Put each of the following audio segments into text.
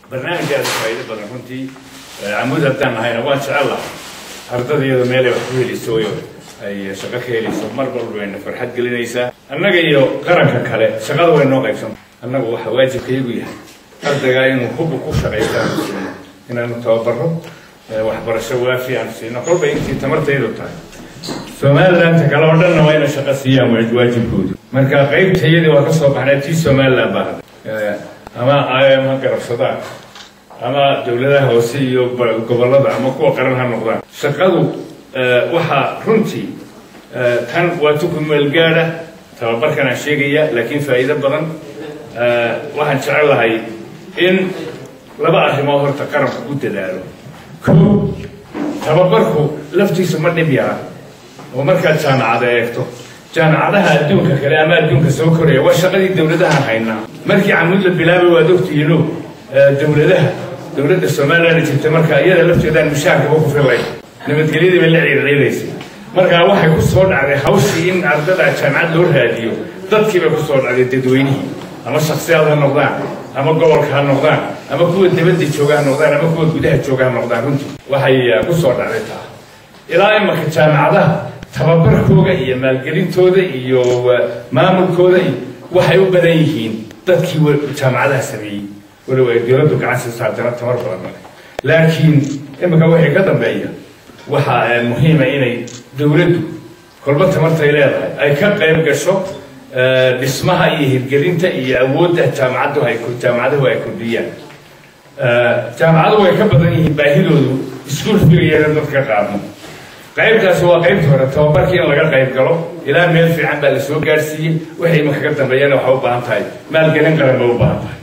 barnaamijkaada faa'iido badan runtii camuud haddaan nahayna waan jecel lahay ardadayada meelay wax ku helayso oo ay shaqo ka helayso mar walba wayna farxad gelinaysaa annaga iyo qaranka kale shaqada way noo qaybsan annagu waxa waajibkayagu yahay ardaygaa inuu hubba ku shaqaysta aanu siino inaanu tababaro waxbarasho waafi aanu siino kolba intii tamartaydu tahay somalilandta kale oo dhanna waa inay shaqo siiyaan waajibkoodu marka qaybtayadii waa ka soo baxnay tii somaliland baa ama im ha garabsadaan ama dowladaha hoose iyo gobollada ama kuwa qaran ha noqdaan shaqadu waxaa runtii tan waa tuku meelgaada tababarkan aan sheegaya laakiin faa'iido badan waxaan jecel lahay in laba arrimood horta qaranku u dadaalo ko tababarku laftiisa ma dhib yara oo markaad jaamacada eegto jaamacadaha adduunka kale ama adduunka soo koraya waa shaqadii dowladaha haynaa markii camuud la bilaabay waad ogtihiino dowladaha dowladda somaliland jirta marka iyada lafteedaan mushaarkaba ku filayn nabadgelyadii bay la ciirciidaysay markaa waxay ku soo dhacday hawshii in ardada jaamacad loo raadiyo dadkii bay ku soo dhacday dadweynihii ama shaksiyaad ha noqdaan ama gobolka ha noqdaan ama kuwa dibadda jooga ha noqdaan ama kuwa gudaha jooga ha noqdaan runtii waxay ku soo dhacday taa ilaa imanka jaamacadaha tababarkooda iyo maalgelintooda iyo maamulkooda waxay u badan yihiin dadkii jaamacadaha sameeyey waliba ay dowladdu gacan siiso haddana tamar badan male laakiin iminka wixii ka dambeeya waxaa muhiima inay dowladdu kolba tamartay leedahay ay ka qayb gasho dhismaha iyo hirgelinta iyo awoodda jaamacaddu ay jaamacaduhu ay kordhiyaan jaamacaduhu way ka badan yihiin baahidoodu iskuul figayeena dadka qaadno qaybtaasi waa qaybta hore tababarkii in laga qayb galo ilaa meel fiican baa la soo gaadhsiiyey waxay imanka ka dambeeyana waxay u baahan tahay maalgelin qaran bay u baahan tahay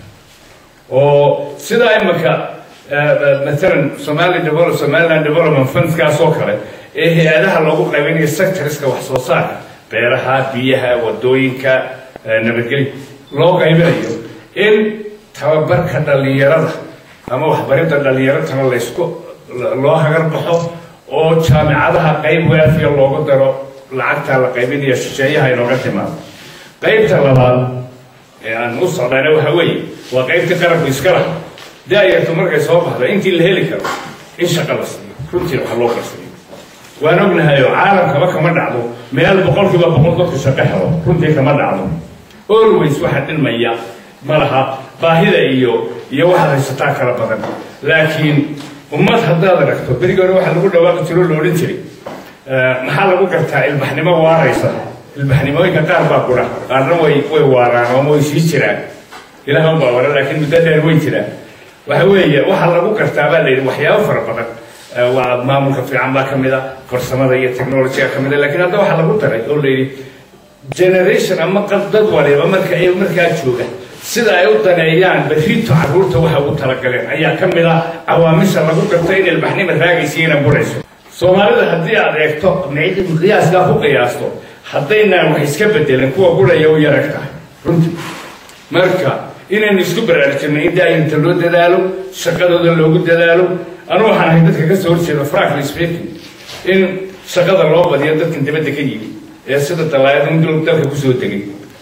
oo sidaa imanka maalan somali develop somaliland development fundskaas oo kale ee hay-adaha loogu qaybinayo sectorska wax soo saarka beeraha biyaha wadooyinka nabadgelyo loo qaybinayo in tababarka dhallinyarada ama waxbaridda dhallinyaratana laysku loo hagar baxo oo jaamicadaha qayb waafiya loogu daro lacagtaa la qaybinayo shisheeyaha inooga timaado qaybta labaad ee aan u socdana waxa weeye waa qaybtii qaranku iska laha daayartu markay soo baxdo intii la heli karo in shaqa la siiyo runtii waxa loo qarsayo waan ognahay oo caalamkaba kama dhacdo meel boqolkiiba boqol dadku shaqo helo runtii kama dhacdo always waxa dhilmaya ma laha baahida iyo iyo waxaad haysataa kala badan laakiin ummad haddaad aragto berigi hore waxaa lagu dhawaaqi jiro lo odhan jiray maxaa lagu gartaa ilbaxnimo waaraysa ilbaxnimooyinka qaar baa kudha qaarna way way waaraan oo way sii jiraan ilaah un baa wara laakiin muddo dheer way jiraan waxa weeye waxaa lagu gartaa baa la yidhi waxyaabo fara badan waa maamulka fiican baa ka mid a farsamada iyo technologyga ka mid a lakiin hadda waxaa lagu daray oo la yidhi generation ama dad waliba marka ay markaa jooga sida ay u daneeyaan berrito carruurta waxa ugu talagaleen ayaa ka mid ah cawaamisha lagu garto in ilbaxnima raagaysa inay burayso soomaalida haddii aad eegto qiyaaskaa ku qiyaasto haddaynaan wax iska bedelin kuwa buraya u yarag tahay runtii marka inaynu isku baraarujinno in daayinta loo dadaalo shaqadooda loogu dadaalo anu waxaan ahay dadka ka soo horjeeda frankly speaking in shaqada loo badiyo dadkan dibadda ka yimi ee sida dalaayadun dalka kusoo degay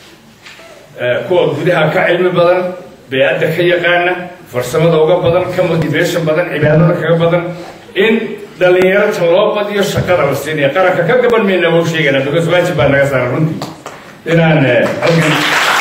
kuwa gudaha ka cilmi badan bey-adda ka yaqaana farsamada uga badan ka motivation badan cibaadada kaga badan in dhallinyarata loo badiyo shaqada la siinaya qaranka ka gaban mayna wau sheegana because waajib baa naga saaran runtii inaan halkan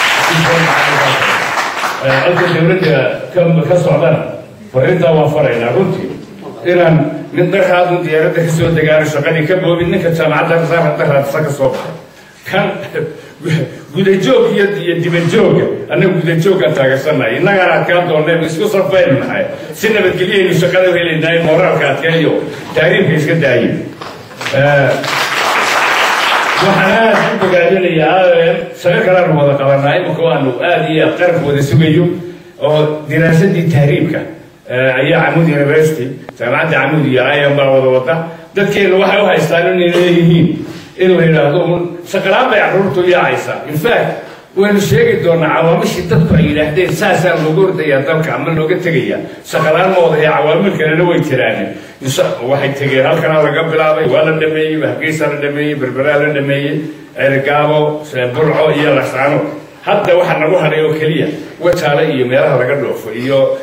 halka dowladda ka socdana farintaa waan faraynaa runtii inaan nin daraadun diyaaradda ka soo degaano shaqadii ka boobin ninka jaamacadda rasaar daraadsa ka soo baxay kan gudajoog iyo iyo dibadjooga annaga gudajooggaan taageersannahay innagaana adkaan dooneen isku sarfaynu nahay si nabadgelyaynu shaqada u helaynaa in moraalka adkeeyo taariifka iska daaye waxaan aad u bogaadinayaa shaqo kaleanu wada qabanaa imika waanu aad iyo aad qaranka wada sugayo oo diraasadii tahriibka ayaa camud university jaamacadda camud iyo ayan baa wada wada dadkeenu waxay u haystaan inay leeyihiin in la yidhaahdo un shaqalaan bay carruurtu yaacaysaa in fact waynu sheegi doonaa cawaamishii dadku ay yidhaahdeen saasaa looga ordayaa dalka ama looga tegayaa shaqalaan ma wadahe cawaamil kalena way jiraan waxay tegeen halkanaa laga bilaabay waa la dhameeyey hargeysa la dhameeyey berberaa la dhameeyey ergaabo burco iyo lascaano hadda waxaa nagu hadhay oo keliya wajaale iyo meelaha laga dhoofo iyo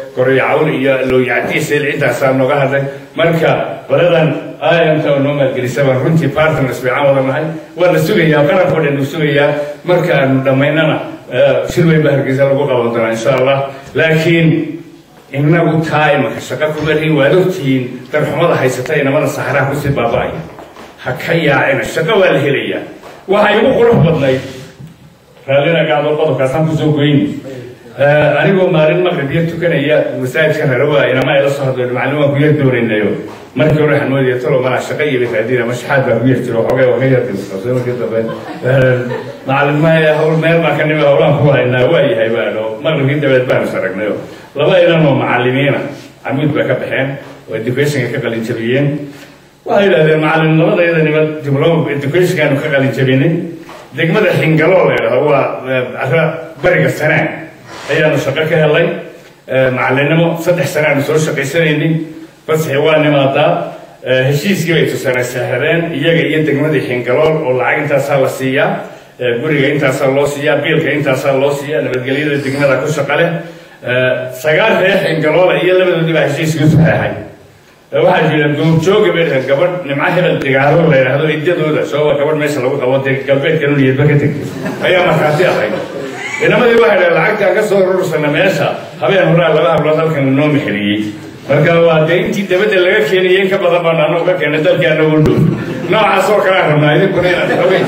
gorayacawl iyo looyacdiisel intaasaa nooga hadlay marka qoladan imta noo maalgelisa baan runtii partners fiican wada nahay waa la sugayaa qarankoo dhan uu sugayaa markaanu dhammaynana shir weyn baa hargeysa lagu qaban doonaa insha allah laakiin inagu taa imanka shaqa kuma lihin waad ogtihiin darxumada haysata inamada saxraha kusii baaba'aya ha ka yaacina shaqo waa la helayaa waxay ugu qurux badnayd raallina gaado qodobkaasaan kusoo goyni anigoo maalin maqribiyo tukanaya masaajidka rarawa inama ay la soo hadlo macallin waan ku yar doonaynayo markii hore waxaan moodaya talo malaa shaqa iyo bitaadiina mashaxaad baa ku yar jiro xoogay waa ka yar dilsabsay markii dambe macallin maya hawl meel baan ka nimi howlaan ku haynaa waa yahay baano maqribkii dabeed baanu saragnayo laba inan oo macallimiina camuud baa ka baxeen oo educationka ka qalin jabiyeen waxay yidhahdeen macallin labadayada niman diploma educationkaanu ka qalin jabinay degmada xingaloo la yidhahdo waa ara bariga sanaa ayaanu shaqo ka helay macallinimo saddex sane aanu soo shaqaysanaynay fasaxi waa nimaadaa heshiiskii bay tusana sahradeen iyaga iyo degmadii xingalool oo lacag intaasaa la siiyaa guriga intaasaa loo siiyaa biilka intaasaa loo siiyaa nabadgelyada degmada ku shaqa leh sagaal reer xingaloola iyo labadoodii baa heshiiskii saxeexay waxaa jira goobjooga bay dhahan gabadh nimco hebel digaaro la yidhaahdo iddadooda soo gabadh meesha lagu qabo dee galbeedka nuliyadba ka tegtay ayaa markhaati ahayd inamadii waxay dhahen lacagtaan ka soo rursana meesha habeen horaa laba hablood halkan noo mexeliyey marka waa dee intii dabadda laga keenayay in ka badan baan anoo ka keenay dalkii anagu dhow noocaas oo kalea rabnaa idinkuna inaad xogay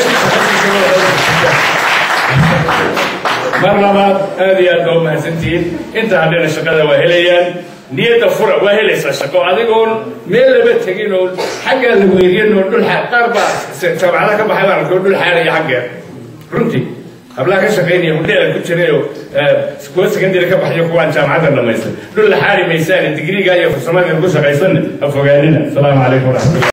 mar labaad aad iyo aad baa umahadsantihiin inta hadhena shaqada waa helayaan niyadda fura waa helaysaa shaqo adigoon meel laba tegin oo xaggaa la weeriyan oo dhul qaar baa jaamacada ka baxay baan arkoo dhul xaaraya xaggeer runtii hablaha ka shaqaynaya hudheela ku jirayoo kuwa secondary ka baxayo kuwaan jaamacadda dhamaystay dhul la xaari maysaane digriga iyo farsamada ku shaqaysanna ha fogaanina asalaamu calaykum waraxmatullah